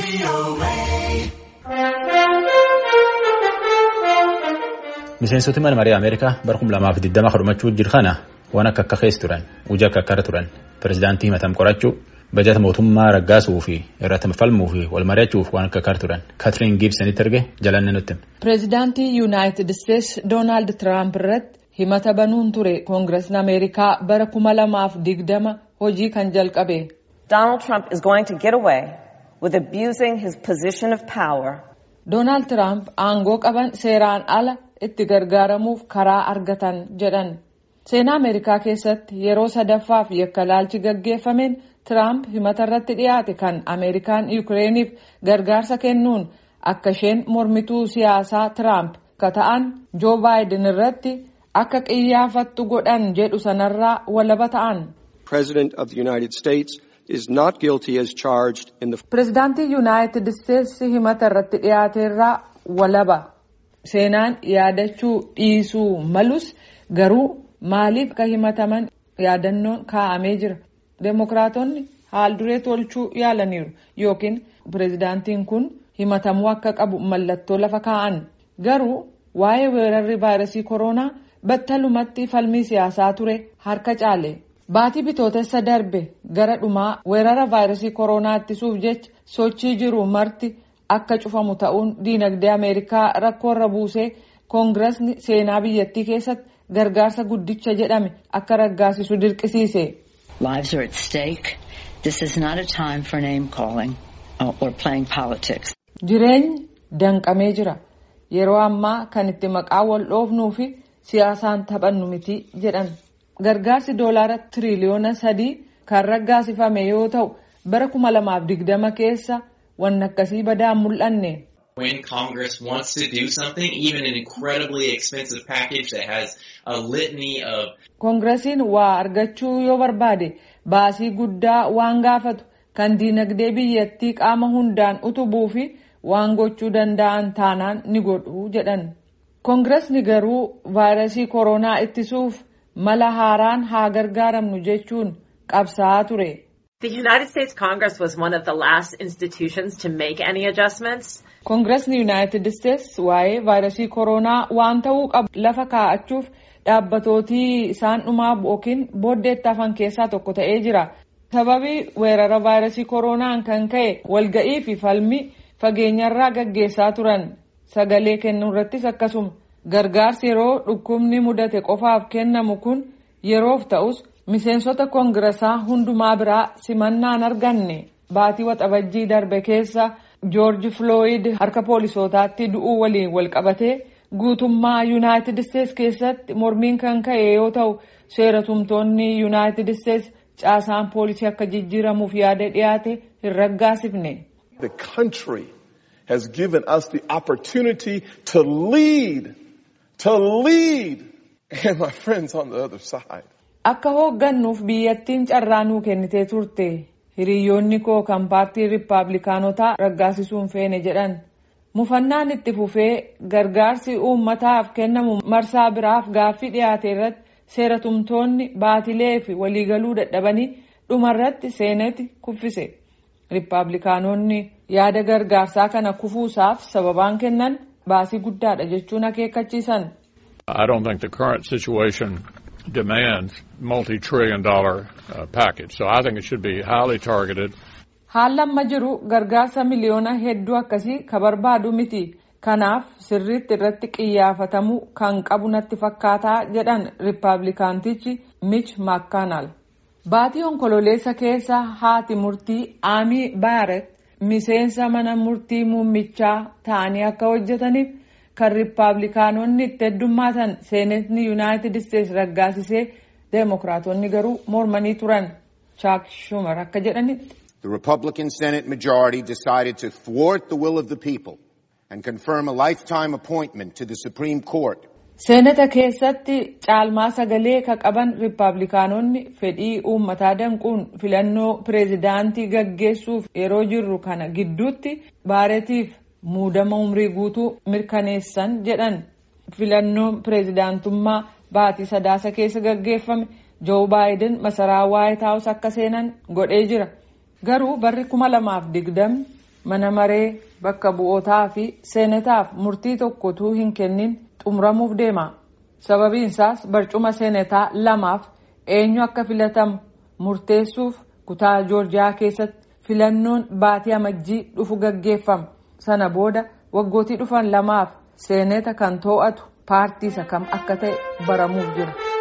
Miseensoti mana marii Ameerikaa bara kuma lamaaf digdama kadhumachuu jiru kana waan akka akka keessa turan hojii akka akkara turan pirezidaantii himatam qorachuu bajata mootummaa raggaasuu fi irratti falmuu fi wal mari'achuuf waan akka akkara turan Katiriin Giibsanitti erge jalanne nutti. Pireezidaantii Yuunaayitid Isteetsi Doonaald Tiraamp irratti himata banuun ture koongireesni Ameerikaa bara kuma lamaaf digdama hojii kan jalqabe. Donald Trump is going to get away with abusing his position of power. Doonaald Tiraamp aangoo qaban seeraan ala itti gargaaramuuf karaa argatan jedhan. Seenaa Ameerikaa keessatti yeroo sadaffaaf yakka laalchi gaggeeffameen Tiraamp himata irratti dhiyaate kan Ameerikaan Yukireeniif gargaarsa kennuun akka isheen mormituu siyaasaa Tiraamp ka ta'an Joo Baayiden irratti akka qiyyaafattu godhan jedhu sanarraa walaba ta'an. Pireezidaantii Yuunaayitid Isteetsi himata irratti dhiyaateerraa walaba. Seenaan yaadachuu dhiisuu malus garuu maaliif akka himataman yaadannoon kaa'amee jira. Deemokiraatonni haal duree tolchuu yaalaniiru yookiin pireezidaantiin kun himatamuu akka qabu mallattoo lafa kaa'an. Garuu waa'ee weerarri vaayirasii koronaa battalumatti falmii siyaasaa ture harka caale. Baatii bitootessa darbe gara dhumaa weerara vaayirasii koronaa ittisuuf jecha sochii jiru marti akka cufamu ta'uun diinagdee Ameerikaa rakkoorra buusee koongireesni seenaa biyyattii keessatti gargaarsa guddicha jedhame akka raggaasisu dirqisiise. Lives are at stake. This is not a time for name calling or playing politics. Jireenyi danqamee jira. Yeroo ammaa kan itti maqaa wal dhoofnuu fi siyaasaan taphannu miti jedhan. Gargaarsi doolaara tiriliyoona sadii kan raggaasifame yoo ta'u bara kuma lamaaf digdama keessa wanni akkasii badaan mul'anne. When Congress wants to do something, even an incredibly expensive package that has a litany of. Koongiresiin waa argachuu yoo barbaade baasii guddaa waan gaafatu kan diinagdee biyyattii qaama hundaan utubuu fi waan gochuu danda'an taanaan ni godhu jedhan. Koongiresni garuu vaayirasii koronaa ittisuuf mala haaraan haa gargaaramnu jechuun qabsaa'aa ture. The United States Congress was one of the last institutions to make any adjustments. Koongiresni Yuunaayitid Isteetsi waa'ee vaayirasii koronaa waan ta'uu qabu lafa kaa'achuuf dhaabbatootii isaan dhumaa yookiin booddeetti hafan keessaa tokko ta'ee jira. Sababii weerara vaayirasii koronaan kan ka'e walga'ii fi falmii fageenyarraa gaggeessaa turan sagalee kennuu irrattis akkasuma gargaarsi yeroo dhukkubni mudate qofaaf kennamu kun yeroof ta'us miseensota koongiresaa hundumaa biraa simannaan arganne baatii waxabajjii darbe keessa joorji filooyid harka poolisootaatti du'uu waliin walqabatee guutummaa yuunaayitid isteetsi keessatti mormiin kan ka'e yoo ta'u seera tumtoonni yuunaayitid isteetsi caasaan poolisii akka jijjiiramuuf yaada dhiyaate hin raggaasifne. The country has given us the opportunity to lead, to lead, and my friends on the other side. Akka hooggannuuf biyyattiin carraa nuu kennitee turte hiriyoonni koo kan paartii riippaabilikaanotaa raggaasisuun feene jedhan mufannaan itti fufee gargaarsi uummataaf kennamu marsaa biraaf gaaffii dhiyaate irratti seera tumtoonni baatilee fi waliigaluu dadhabanii dhumarratti seeneti kuffise riippaabilikaanonni yaada gargaarsaa kana kufuusaaf sababaan kennan baasii guddaadha jechuun akeekkachiisan. I don't think the current situation demands multi-trillion dollar uh, package. So I think it should be highly targeted. Haalli amma jiru gargaarsa miliyoona hedduu akkasii ka barbaadu miti. Kanaaf sirriitti irratti qiyyaafatamuu kan qabu natti fakkaataa jedhan riippaabilikaantichi Mitch McConnell. Baatii onkololeessa keessa haati murtii Aamii Baaret miseensa mana murtii muummichaa ta'anii akka hojjetaniif kan riippaabilikaanonni itti heddummaatan seenetni yuunaayitid isteetsi raggaasisee deemokiraatonni garuu mormanii turan chaak shumar akka jedhanitti. The Republican Senate majority decided to thwart the will of the people and confirm a lifetime appointment to the Supreme Court. Seenata keessatti caalmaa sagalee ka qaban riippaabilikaanonni fedhii uummataa danquun filannoo pireezidaantii gaggeessuuf yeroo jirru kana gidduutti baareetiif muudama umrii guutuu mirkaneessan jedhan filannoon pireezidaantummaa baatii sadaasa keessa gaggeeffame joo baayiden masaraa waayit haawus akka seenan godhee jira garuu barri kuma lamaaf digdamni mana maree bakka bu'ootaa fi seenetaaf murtii tokkotuu hin kennin xumuramuuf deema. Sababiinsaas barcuma seenetaa lamaaf eenyu akka filatamu murteessuuf kutaa joorjiyaa keessatti filannoon baatii amajjii dhufu gaggeeffama. Sana booda waggootii dhufan lamaaf seeneta kan to'atu paartii isa kam akka ta'e baramuuf jira.